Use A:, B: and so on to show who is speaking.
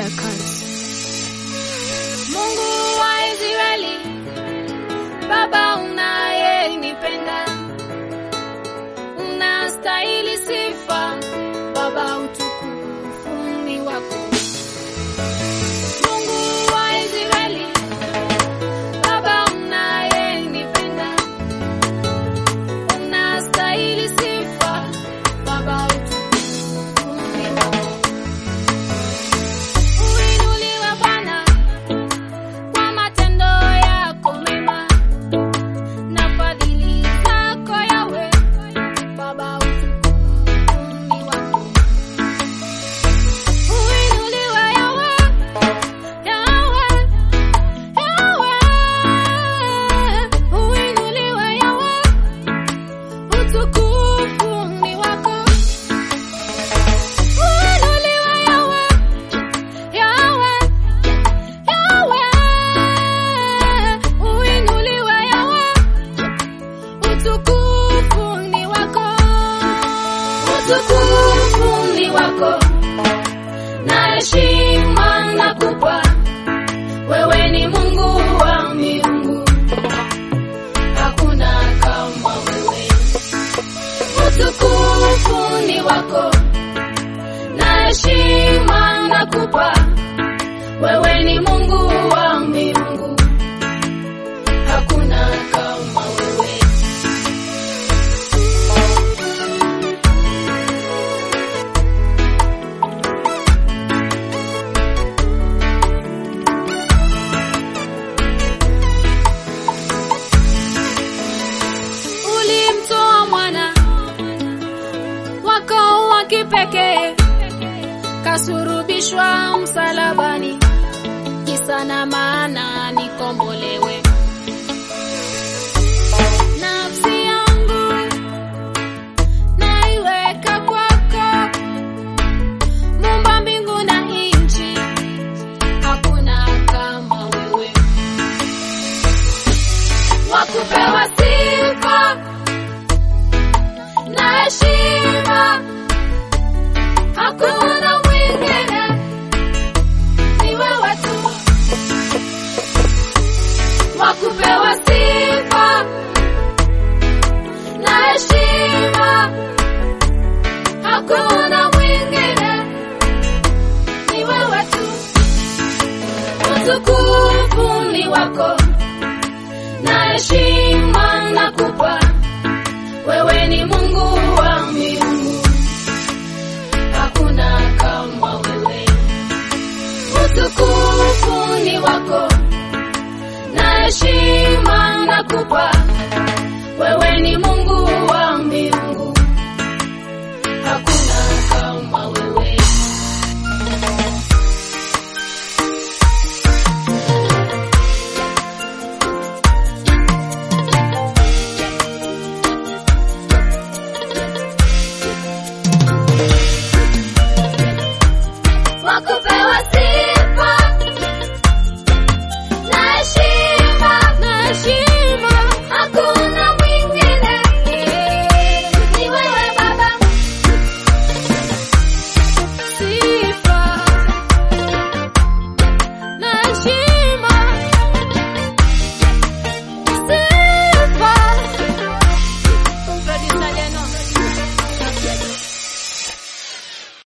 A: Records. Mungu wa Israeli, Baba unayenipenda, unastahili sifa, Baba utukufu ni wako. Mungu wa Israeli, Baba unayenipenda, unastahili sifa, Baba utukufu ni wako. Uinuliwe Bwana kwa matendo yako mema na fadhili zako Yawe, Baba utukufu ni wako. Uinuliwe Yawe, Yawe, Yawe. Uinuliwe Yawe, utukufu ni wako. Uinuliwe Yawe, Yawe, Yawe, uinuliwe Yawe, utukufu ni wako, utukufu ni wako, na heshima nakupa, wewe ni Mungu wa miungu, hakuna kama wewe, utukufu ni wako na heshima nakupa, wewe ni Mungu wa miungu, hakuna kama wewe. Ulimtoa mwana wako wa kipekee kasurubishwa msalabani, kisa na maana nikombolewe. Nafsi yangu naiweka kwako, Muumba mbingu na nchi, hakuna kama wewe, wakupewa sifa na heshima hakuna mwingine, ni wewe tu wakupewa sifa na heshima, hakuna mwingine, ni wewe tu. Utukufu ni wako na heshima